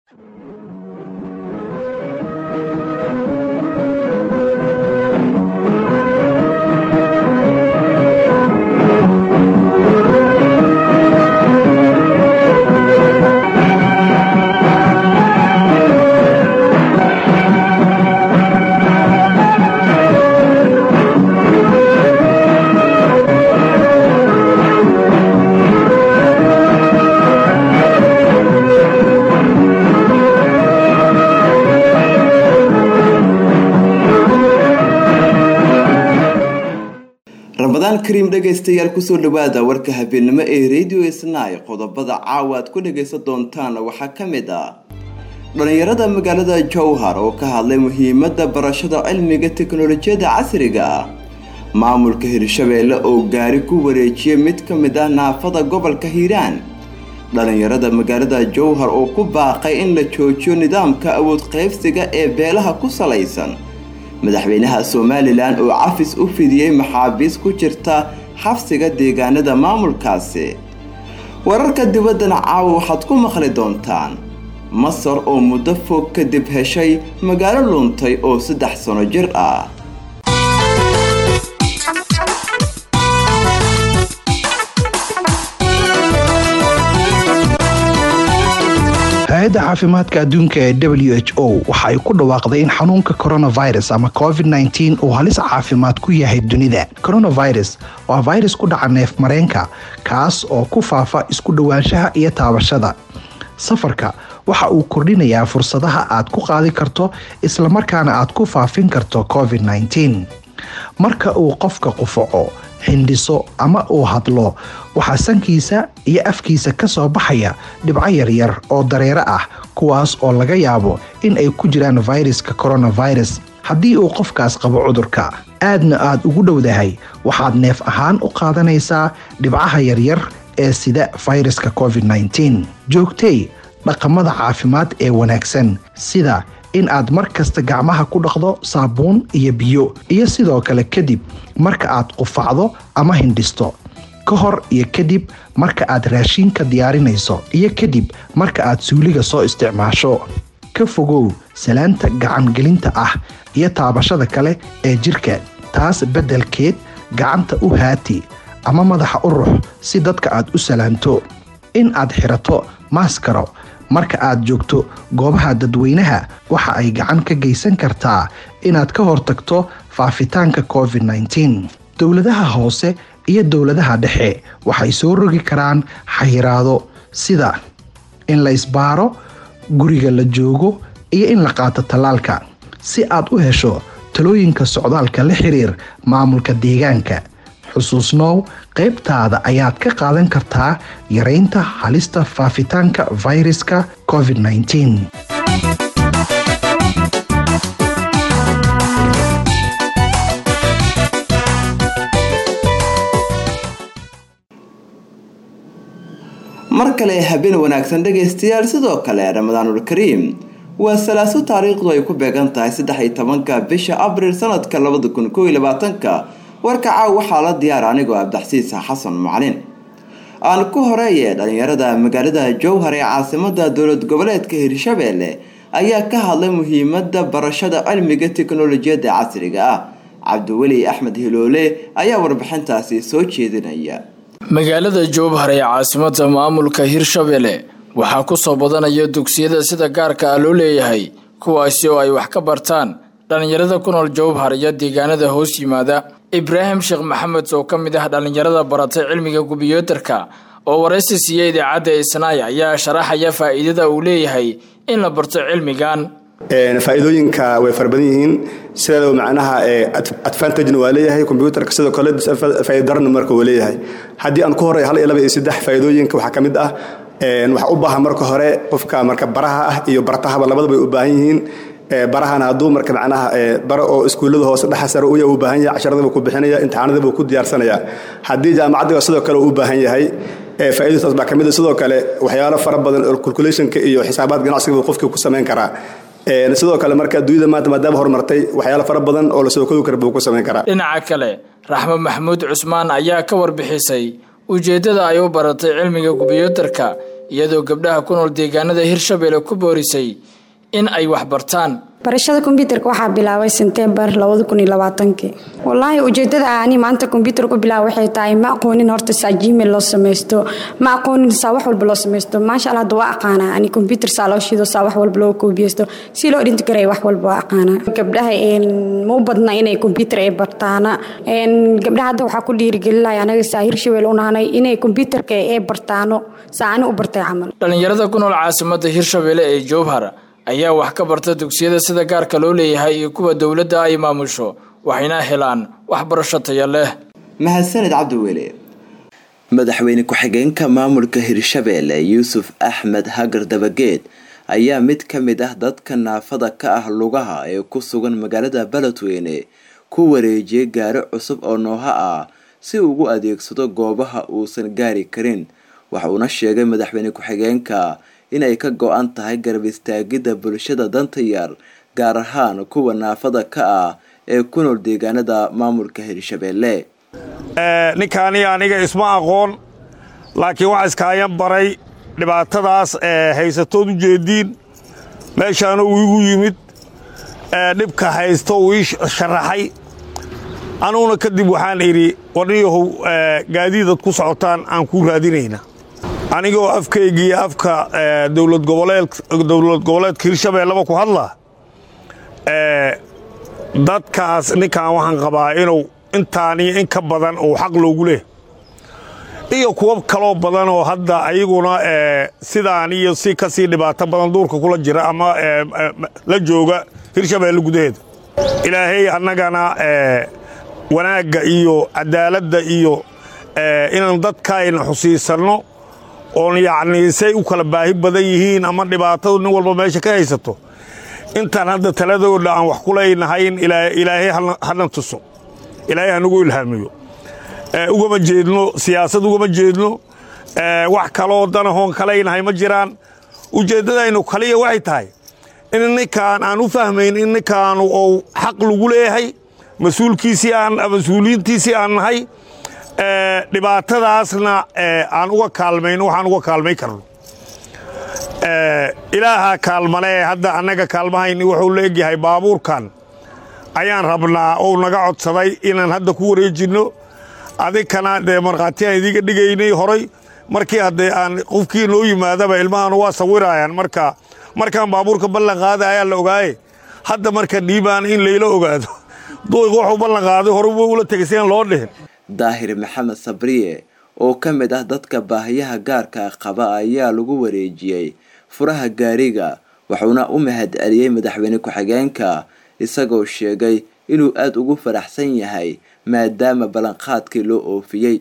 ramadaan kariim dhegaystayaal kusoo dhawaada warka habeenimo ee radio isnay qodobada caawa aad ku dhagaysan doontaan waxaa ka mid ah dhallinyarada magaalada jowhar oo ka hadlay muhiimada barashada cilmiga teknolojiyadda casriga ah maamulka hirshabeelle oo gaari ku wareejiyay mid ka mid ah naafada gobolka hiiraan dhallinyarada magaalada jowhar oo ku baaqay in la joojiyo nidaamka awood qaybsiga ee beelaha ku salaysan madaxweynaha somalilan oo cafis u fidiyey maxaabiis ku jirta xabsiga deegaanada maamulkaasi wararka dibaddana caawa waxaad ku maqli doontaan masar oo muddo fog kadib heshay magaalo luntay oo saddex sano jir ah hay-adda caafimaadka adduunka ee w h o waxa ay ku dhawaaqday in xanuunka coronavirus ama covid-19 uu halis caafimaad ku yahay dunida coronavirus waa virus ku dhaca neef mareenka kaas oo ku faafa isku dhowaanshaha iyo taabashada safarka waxa uu kordhinayaa fursadaha aad ku qaadi karto islamarkaana aad ku faafin karto covid-19 marka uu qofka qufaco xindhiso ama uu hadlo waxaa sankiisa iyo afkiisa ka soo baxaya dhibco yaryar oo dareero ah kuwaas oo laga yaabo in ay ku jiraan fayraska coronavirus haddii uu qofkaas qabo cudurka aadna aad ugu dhowdahay waxaad neef ahaan u qaadanaysaa dhibcaha yaryar ee sida fayraska covid-19 joogtay dhaqamada caafimaad ee wanaagsan sida in aad mar kasta gacmaha ku dhaqdo saabuun iyo biyo iyo sidoo kale kadib marka aad qufacdo ama hindhisto ka hor iyo kadib marka aad raashiinka diyaarinayso iyo kadib marka aad suuliga soo isticmaasho ka fogow salaanta gacangelinta ah iyo taabashada kale ee jirka taas beddelkeed gacanta u haati ama madaxa u rux si dadka aad u salaanto in aad xirato maaskaro marka aad joogto goobaha dadweynaha waxa ay gacan ka geysan kartaa inaad ka hortagto faafitaanka covid-19 dowladaha hoose iyo dowladaha dhexe waxay soo rogi karaan xayiraado sida in la isbaaro guriga la joogo iyo in la qaato tallaalka si aad u hesho talooyinka socdaalka la xiriir maamulka deegaanka xusuusnow qaybtaada ayaad ka qaadan kartaa yareynta halista faafitaanka fayraska covid-19 mar kale habeen wanaagsan dhegaystayaal sidoo kale ramadaanul kariim waa salaaso taariikhdu ay ku beegan tahay saddex iyo tobanka bisha abriil sanadka labada kun koo iyo labaatanka warka caaw waxaa la diyaara anigoo abdaxsiis xasan macalin aan ku horeeye dhalinyarada magaalada jowhar ee caasimada dowlad goboleedka hirshabeelle ayaa ka hadlay muhiimada barashada cilmiga teknolojiyadda casriga ah cabdiweli axmed hiloole ayaa warbixintaasi soo jeedinaya magaalada jowhar ee caasimada maamulka hirshabeelle waxaa kusoo badanaya dugsiyada sida gaarka ah loo leeyahay kuwaasi oo ay wax ka bartaan dhallinyarada ku nool jowhar iyo deegaanada hoos yimaada ibraahim sheekh maxamed oo ka mid ah dhallinyarada baratay cilmiga kumbiyuutarka oo waraysi siiya idaacadda isnaay ayaa sharaxaya faa'iidada uu leeyahay in la barto cilmigan faa'iidooyinka way fara badan yihiin sideedaba macnaha advantagena waa leeyahay kombyuutarka sidoo kale faa'iidarana marka waa leeyahay haddii aan ku horey hal iyo laba iyo saddex faa'iidooyinka waxaa ka mid ah waxaa u baahan marka hore qofka marka baraha ah iyo bartahaba labadaba ay u baahan yihiin barahana hadduu marka macnaha bara oo iskuullada hoose dhexa sare uya u baahan yahay casharadaba ku bixinaya imtixaanadaba ku diyaarsanaya haddii jaamacaddiga sidoo kale u baahan yahay faa'iidadaas baa ka mid a sidoo kale waxyaalo fara badan oo calculationka iyo xisaabaad ganacsiga qofkii ku samayn karaa sidoo kale marka adduunyada maanta maadaama horumartay waxyaalo fara badan oo la soo koobi kara buu ku samayn karaa dhinaca kale raxmo maxamuud cusmaan ayaa ka warbixisay ujeeddada ay u baratay cilmiga kumbiyuutarka iyadoo gabdhaha ku nool deegaanada hirshabelle ku boorisay in ay wax bartaan barashada kombyuutarka waxaa bilaabay sentembar labadakuniyolabaatanki wallaahi ujeedada ani maanta kombyuutar ku bilaaba waxay tahay ma aqoonin horta saa gmail loo samaysto ma aqoonin saa wax walba loo samaysto maasha alla hadda waa aqaanaa ani kombyuutar saa loo shido saa wax walba loo koobiyeysto si loo dhinti karay wax walba waa aqaanaa gabdhaha ma u badna inay kombyuutar ay bartaana gabdhaha hadda waxaa ku dhiirigelinaya anaga saa hirshabelle u nahanay inay kombyuutarka ay bartaano saa ani u bartay camal dhallinyarada ku nool caasimada hirshabelle ee jowhar ayaa wax ka barta dugsiyada sida gaarka loo leeyahay iyo kuwa dowladda ay maamusho waxayna helaan waxbarasho taya leh mahadsaned cabdiweli madaxweyne ku-xigeenka maamulka hirshabelle yuusuf axmed hagar dabageed ayaa mid ka mid ah dadka naafada ka ah lugaha ee ku sugan magaalada beledweyne ku wareejiyay gaari cusub oo nooha ah si ugu adeegsado goobaha uusan gaari karin waxuuna sheegay madaxweyne ku-xigeenka inay ka go-an tahay garab istaagidda bulshada danta yar gaar ahaan kuwa naafada ka ah ee ku nool deegaanada maamulka hirshabelle ninkaani aniga isma aqoon laakiin waxaa iskaayan baray dhibaatadaas ee haysatood u jeediin meeshaana uu igu yimid dhibka haysto uu ii sharaxay anuguna kadib waxaan idhi warniyahow gaadiidad ku socotaan aan kuu raadinayna anigoo afkaygiiyo afka dowlad goboleedka hirshabeelleba ku hadla dadkaas ninkan waxaan qabaa inuu intaaniyo in ka badan uu xaq loogu leh iyo kuwo kaloo badan oo hadda ayaguna sidaan iyo si ka sii dhibaato badan duurka kula jira ama la jooga hirshabeelle gudaheeda ilaahay annagana wanaagga iyo cadaaladda iyo inaan dadkaayna xusiisanno oon yacnii say u kala baahi badan yihiin ama dhibaatadu nin walba meesha ka haysato intaan hadda taladooda aan wax kulaynahayn ilaahay hana tuso ilaahay hanagu ilhaamiyo ugama jeedno siyaasad ugama jeedno wax kaloo danahoon kalaynahay ma jiraan ujeeddadaynu kaliya waxay tahay in ninkaan aan u fahmayn in ninkaanu ou xaq lagu leeyahay mas-uulkiisii aan mas-uuliyiintiisii aan nahay dhibaatadaasna aan uga kaalmayno waxaan uga kaalmay karno ilaaha kaalmalee hadda annaga kaalmahayni wuxuu la egyahay baabuurkan ayaan rabnaa ou naga codsaday inaan hadda ku wareejinno adinkana dee markhaatiyaan idiga dhigaynay horay markii haddee aan qofkii noo yimaadaba ilmahanu waa sawirayaan marka markaan baabuurka ballan qaada ayaa la ogaaye hadda marka dhiibaan in layla ogaado duuq wuxuu ballan qaaday hore wa ula tegay siaan loo dhihin daahir maxamed sabriye oo ka mid ah dadka baahiyaha gaarka qaba ayaa lagu wareejiyey furaha gaariga wuxuuna u mahad celiyey madaxweyne ku-xigeenka isagoo sheegay inuu aada ugu faraxsan yahay maadaama ballanqaadkii loo oofiyey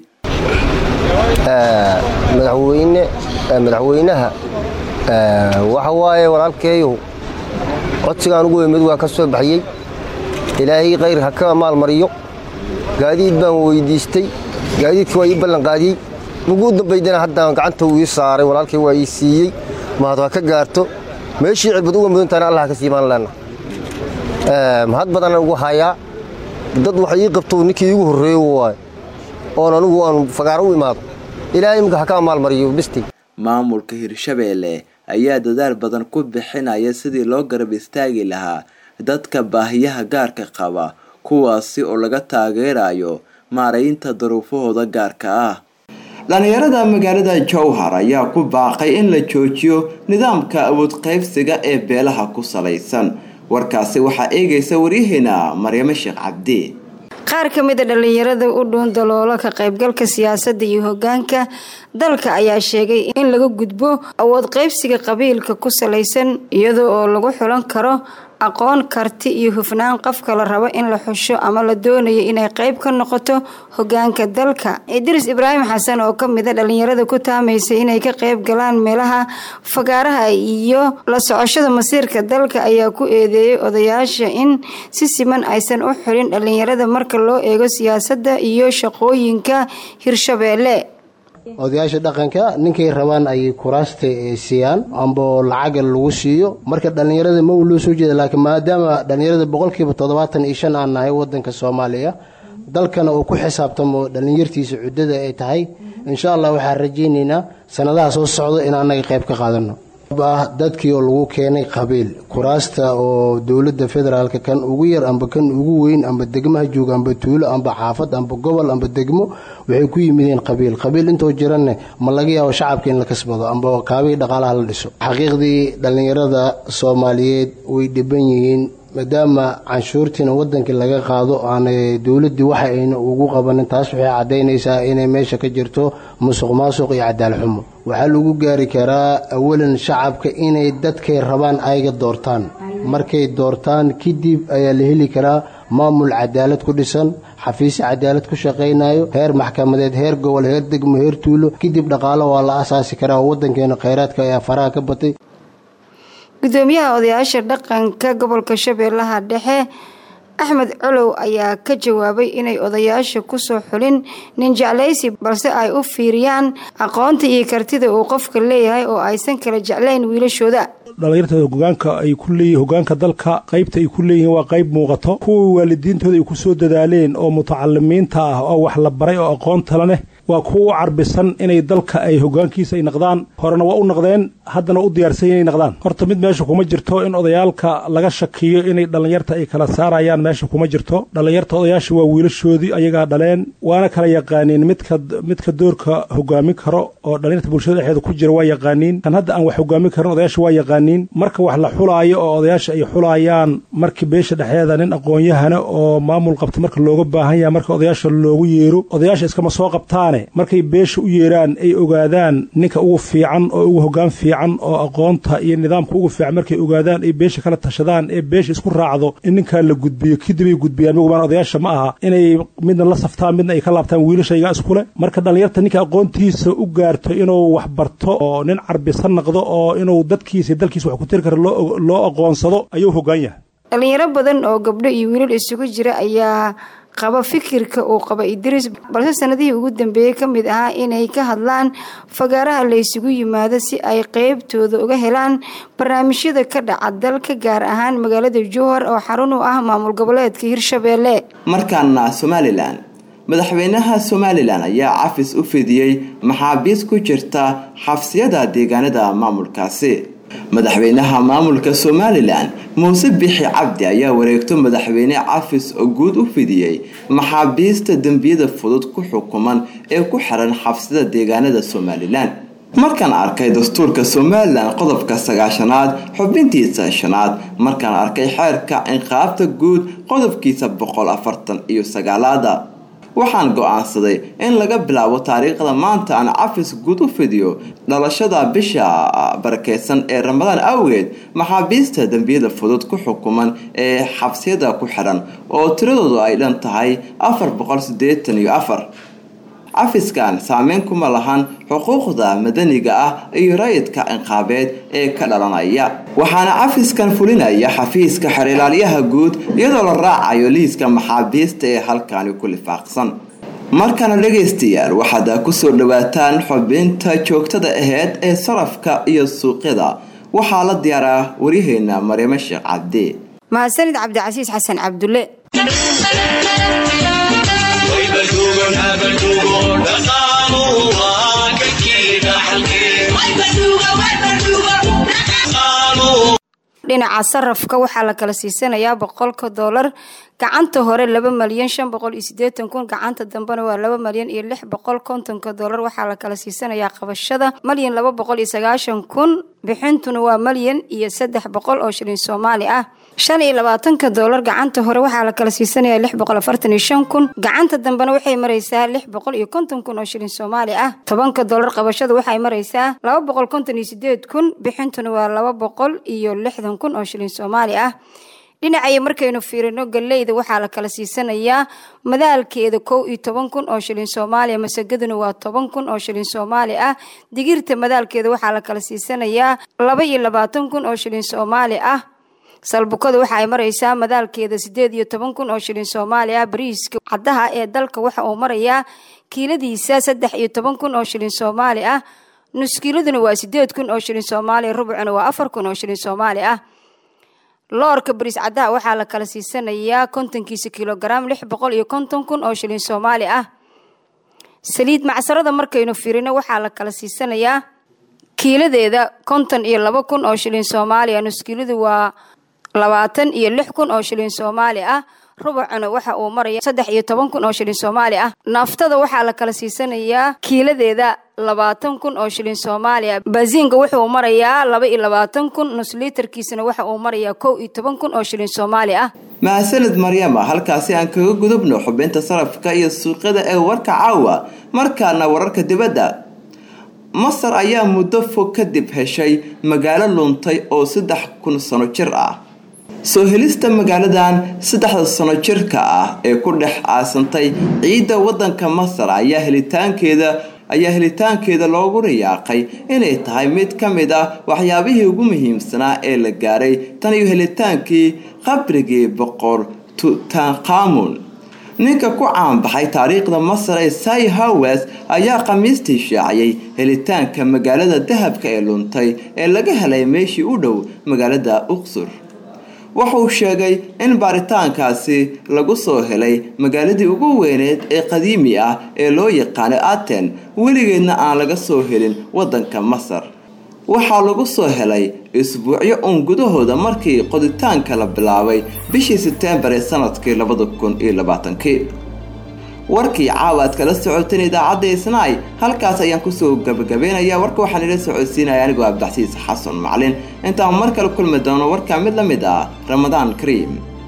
madaxweyne madaxweynaha waxa waaye walaalkeeyu codsigaan ugu weymid waa ka soo baxiyey ilaahay khayr ha ka maalmariyo gaadiid baan weydiistay gaadiidka waa ii ballanqaadiyey muguu dambaydana haddaan gacanta uu ii saaray walaalkay waa ii siiyey mahad ha ka gaarto meeshii cirbad uga mudantaana allah ka siimaan leenna mahad badanaan ugu hayaa dad wax ii qabto ninkii iigu horreeyo waay oon anugu aan fagaaro u imaado ilaahay imika ha ka maalmariyo bisti maamulka hirshabeelle ayaa dadaal badan ku bixinaya sidii loo garab istaagi lahaa dadka baahiyaha gaarka qaba kuwaasi oo laga taageerayo maaraynta daruufahooda gaarka ah dhalinyarada magaalada jowhar ayaa ku baaqay in la joojiyo nidaamka awood qaybsiga ee beelaha ku salaysan warkaasi waxaa eegaysa waryaheena maryamo sheekh cabdi qaar ka mid a dhallinyarada u dhuun daloola ka qaybgalka siyaasadda iyo hogaanka dalka ayaa sheegay in laga gudbo awood qaybsiga qabiilka ku salaysan iyadoo oo lagu xulan karo aqoon karti iyo hufnaan qofka la rabo in la xusho ama la doonayo inay qayb ka noqoto hogaanka dalka idris ibraahim xasan oo kamid a dhalinyarada ku taamaysa inay ka qayb galaan meelaha fagaaraha iyo la socoshada masiirka dalka ayaa ku eedeeyay odayaasha in si siman aysan u xulin dhalinyarada marka loo eego siyaasadda iyo shaqooyinka hirshabeelle odayaasha dhaqanka ninkay rabaan ayay kuraasta siiyaan amba lacaga lagu siiyo marka dhallinyarada ma uu loo soo jeeda laakiin maadaama dhallinyarada boqolkiiba toddobaatan iyo shan aan nahay wadanka soomaaliya dalkana uu ku xisaabtamo dhallinyartiisa cuddada ay tahay insha allah waxaan rajaynaynaa sanadaha soo socdo in annaga qayb ka qaadano ah dadkii oo lagu keenay qabiil kuraasta oo dowladda federaalka kan ugu yar amba kan ugu weyn amba degmaha jooga amba tuulo amba xaafad amba gobol amba degmo waxay ku yimideen qabiil qabiil intoo jiranne ma laga yaabo shacabka in la kasbado amba kaabihii dhaqaalaha la dhiso xaqiiqdii dhallinyarada soomaaliyeed way dhiban yihiin maadaama canshuurtiina wadankii laga qaado aanay dowladdii waxa ayna ugu qabanin taas waxay caddaynaysaa inay meesha ka jirto musuq maasuq iyo cadaal xumo waxaa lagu gaari karaa awalan shacabka inay dadkay rabaan ayga doortaan markay doortaan kadib ayaa la heli karaa maamul cadaalad ku dhisan xafiisyo cadaalad ku shaqaynayo heer maxkamadeed heer gobol heer degmo heer tuulo kadib dhaqaalo waa la asaasi karaa oo wadankeena khayraadka ayaa faraha ka batay gudoomiyaha odayaasha dhaqanka gobolka shabeellaha dhexe axmed colow ayaa ka jawaabay inay odayaasha kusoo xulin nin jeclaysi balse ay u fiiriyaan aqoonta iyo kartida uu qofka leeyahay oo aysan kala jeclayn wiilashooda dhallinyartada hogaanka ay ku leeyihin hogaanka dalka qaybta ay ku leeyihiin waa qayb muuqato kuwii waalidiintooda ay ku soo dadaaleen oo mutacalimiinta ah oo wax la baray oo aqoontala leh waa kuwa u carbisan inay dalka ay hogaankiisa ay naqdaan horena waa u naqdeen haddana u diyaarsan inay naqdaan horta mid meesha kuma jirto in odayaalka laga shakiyo inay dhallinyarta ay kala saarayaan meesha kuma jirto dhallinyarta odayaasha waa wiilashoodii ayagaa dhaleen waana kala yaqaaniin midka midka doorka hogaamin karo oo dhallinyarta bulshada dhexeeda ku jira waa yaqaaniin kan hadda aan wax hogaamin karin odayaasha waa yaqaaniin marka wax la xulaayo oo odayaasha ay xulayaan markii beesha dhexeeda nin aqoon-yahana oo maamul qabta marka looga baahan yaha marka odayaasha loogu yeero odayaasha iskama soo qabtaane markay beesha u yeeraan ay ogaadaan ninka ugu fiican oo ugu hogaan fiican oo aqoonta iyo nidaamka ugu fiican markay ogaadaan ay beesha kala tashadaan ee beesha isku raacdo in ninkaa la gudbiyo kadib ay gudbiyaan mugubaan odayaasha ma aha inay midna la saftaan midna ay ka laabtaan wiilashayga iskule marka dhallinyarta ninka aqoontiisa u gaarto inuu wax barto oo nin carbisan naqdo oo inuu dadkiisa dalkiisa wax ku tiri karo loo aqoonsado ayuu hogaan yahay dhalinyaro badan oo gabdho iyo wiilal isugu jira ayaa qaba fikirka uu qaba idriis balse sanadihii ugu dambeeyey ka mid ahaa inay ka hadlaan fagaaraha la ysugu yimaado si ay qeybtooda uga helaan barnaamijyada ka dhaca dalka gaar ahaan magaalada jowhar oo xarun u ah maamul goboleedka hirshabeelle markaana somalilan madaxweynaha somalilan ayaa cafis u fidiyey maxaabiis ku jirta xabsiyada deegaanada maamulkaasi madaxweynaha maamulka somalilan muuse bixi cabdi ayaa wareegto madaxweyne cafis oo guud u fidiyey maxaabiista dembiyada fudud ku xukuman ee ku xiran xabsida deegaanada somalilan markaan arkay dastuurka somalilan qodobka sagaashanaad xubintiisa shanaad markaan arkay xeerka inqaabta guud qodobkiisa boqol afartan iyo sagaalaada waxaan go-aansaday in laga bilaabo taariikhda maanta aan cafis guud u fidiyo dhalashada bisha barakeysan ee ramadaan awgeed maxaabiista dembiyada fudud ku xukuman ee xabsiyada ku xiran oo tiradoodu ay dhan tahay afar boqol sideetan iyo afar cafiskan saameyn kuma lahan xuquuqda madaniga ah iyo rayidka inqaabeed ee ka dhalanaya waxaana cafiskan fulinaya xafiiska xerilaalyaha guud iyadoo la raacayo liiska maxaabiista ee halkani ku lifaaqsan markana dhagaystayaal waxaad kusoo dhawaataan xubinta joogtada aheyd ee sarafka iyo suuqyada waxaa la diyaaraa waryaheena maryamo sheekh cabdi mahadsanid cabdicasiis xasan cabdulle dhinaca sarafka waxaa la kala siisanayaa boqolka doolar gacanta hore laba malyan shan boqol iyo sideetan kun gacanta dambena waa laba malyan iyo lix boqol kontonka doolar waxaa la kala siisanayaa qabashada malyan laba boqol iyo sagaashan kun bixintuna waa malyan iyo saddex boqol oo shilin soomaali ah shan iyo labaatanka doolar gacanta hore waxaa la kala siisanayaa lix boqol afartan iyo shan kun gacanta dambena waxay maraysaa lix boqol iyo konton kun oo shilin soomaali ah tobanka doolar qabashada waxay maraysaa laba boqol konton iyo sideed kun bixintuna waa laba boqol iyo lixdan kun oo shilin soomaali ah dhinacaya markaynu fiirino galeyda waxaa la kala siisanayaa madaalkeeda kow iyo toban kun oo shilin soomaaliya masagaduna waa toban kun oo shilin soomaali ah digirta madaalkeeda waxaa la kala siisanayaa laba iyo labaatan kun oo shilin soomaali ah salbukada waxa ay maraysaa madaalkeeda sideed iyo toban kun oo shilin soomaali ah bariiska caddaha ee dalka waxa uu marayaa kiiladiisa saddex iyo toban kun oo shilin soomaali ah nuskiiladuna waa sideed kun oo shilin soomaaliya rubucuna waa afar kun oo shilin soomaali ah loorka bariis caddaha waxaa la kala siisanayaa kontonkiisa kilogaram lix boqol iyo konton kun oo shilin soomaali ah saliid macsarada markaynu firino waxaa la kala siisanayaa kiiladeeda konton iyo laba kun oo shilin soomaali ah nuskiiladu waa labaatan iyo lix kun oo shilin soomaali ah rubucuna waxa uu maraya saddex iyo toban kun oo shilin soomaali ah naaftada waxaa la kala siisanayaa kiiladeeda labaatan kun oo shilin soomaali ah baasiinka wuxuu marayaa laba iyo labaatan kun nusliitarkiisana waxa uu marayaa kow iyo toban kun oo shilin soomaali ah mahadsanid maryama halkaasi aan kaga gudubno xubinta sarafka iyo suuqyada ee warka caawa markaana wararka dibadda masar ayaa muddo fog kadib heshay magaalo luntay oo saddex kun sano jir ah soo helista magaaladan saddexda sano jirka ah ee ku dhex aasantay ciidda waddanka masar ayaa helitaankeeda ayaa helitaankeeda loogu riyaaqay inay tahay mid ka mid ah waxyaabihii ugu muhiimsanaa ee la gaaray tan iyo helitaankii qabrigii boqor tutankamun ninka ku caanbaxay taariikhda masar ee sai hawes ayaa khamiistii shaaciyay helitaanka magaalada dahabka ee luntay ee laga helay meeshii u dhow magaalada uqsur wuxuu sheegay in baaritaankaasi lagu soo helay magaaladii ugu weyneed ee qadiimi ah ee loo yaqaanay aten weligeedna aan laga soo helin waddanka masar waxaa lagu soo helay isbuucyo uun gudahooda markii qoditaanka la bilaabay bishii seteembar ee sanadkii labada kun iyo labaatankii warkii caawa aad kala socoteen idaacadda isnaay halkaas ayaan kusoo gabagabeynayaa warka waxaan ila socodsiinaya anigoo abdaxsiis xasan macalin intaan mar kale kulmi doono warkaa mid la mid ah ramadaan kariim